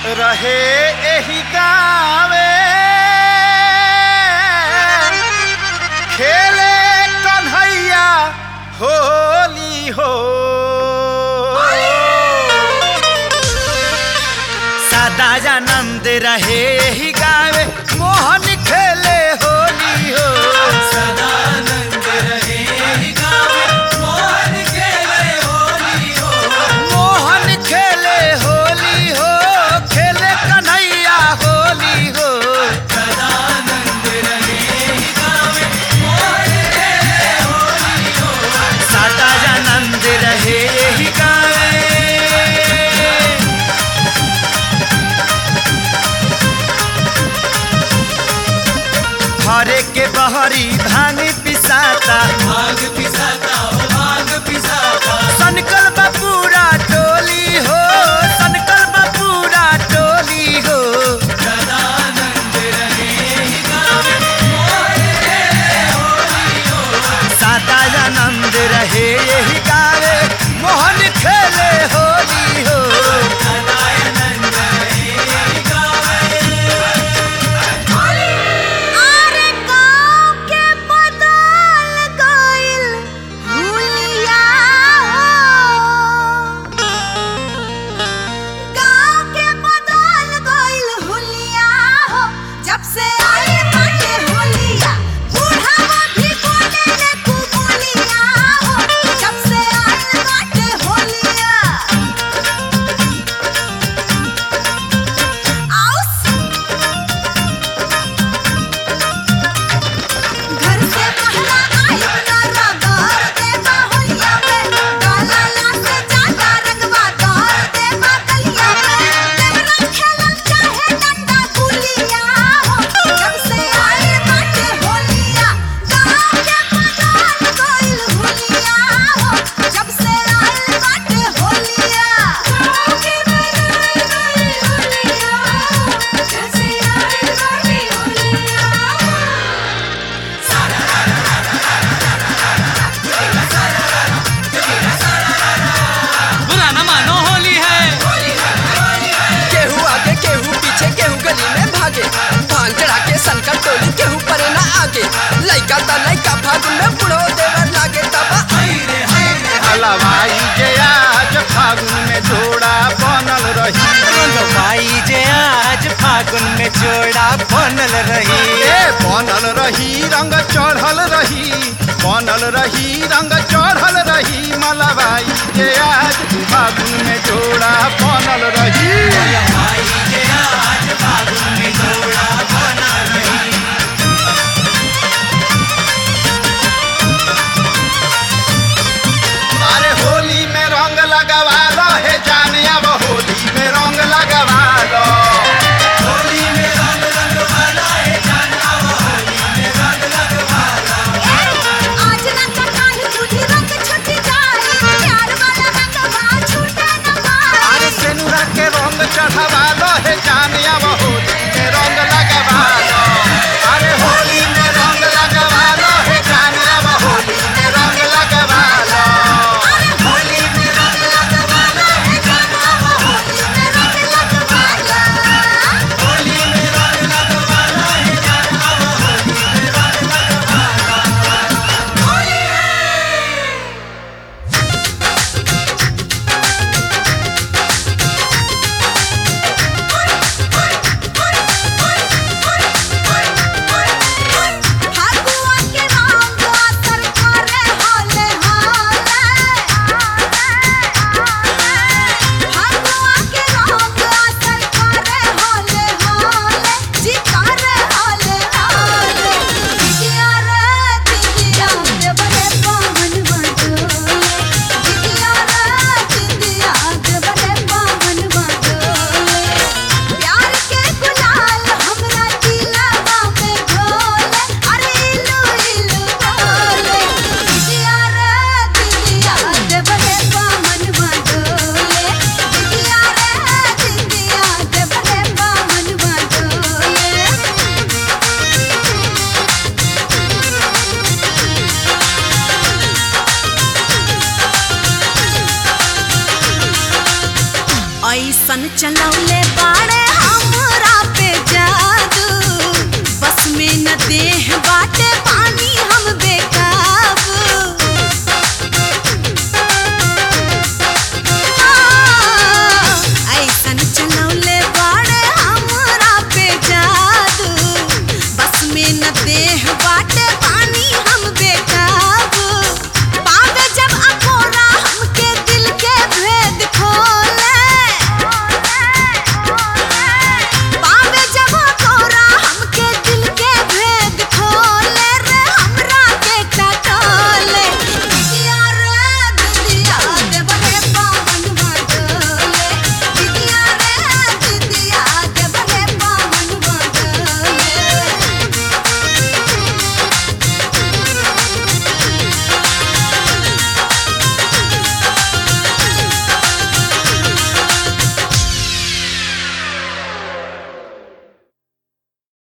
रहे एही गावे खेले कन्हैया होली हो सदानंद रहे एही गावे मोहन खेले होली हो मोहन खेले होली हो खेले कन्हैया होली हो सदानंद रहे एही गावे हरे के बहरी भांग पिसाता सनकल बा पूरा टोली हो सनकल बा पूरा टोली हो सदानंद रहे यही गावे मोहन खेले होली हो अरे गाँव के बदल गइल हुलिया हो। गाँव के बदल गइल हुलिया हो। जब से आई बाटे होलिया, बूढ़ावा भी बोलेले खूब बोलिया हो। जब से आई बाटे होलिया। आउस घर से पहला आई ना रगड़ दे बाहुलिया में डाला ला से जाता रंगवा दौड़ दे बादलिया में देवरा खेलल चाहे डंडा गुलिया हो जब से आई बाटे होलिया गाँव के बदल गइल हुलिया हो जब से आई बाटे होलिया गाँव के बदल गइल हुलिया जब से आई बाटे होलिया बुरा न मानो होली है केहू आगे केहू पीछे केहू गली में भागे भांग चढ़ा के संकट टोली केहू परे ना आगे लइका त लइका फागुन में बुढ़ो देवर लागे तबा हलवाई जे आज फागुन में जोड़ा बनल रही भाई जे आज फागुन में जोड़ा बनल रही ए बनल रही रंग चढ़ल रही बनल रही रंग चढ़ल रही मलबाई जे आज फागुन में जोड़ा बनल रही अरे होली में रंग लगवा लो हे जाने अब होली में रंग लगवा लो आज ना कटाई तुझी रंग छुट जाए प्यार वाला रंग बा छूटे न पाए अरे सेनुरा के चलौले बाड़े हमरा पे जादू बस में न देह बाटे पानी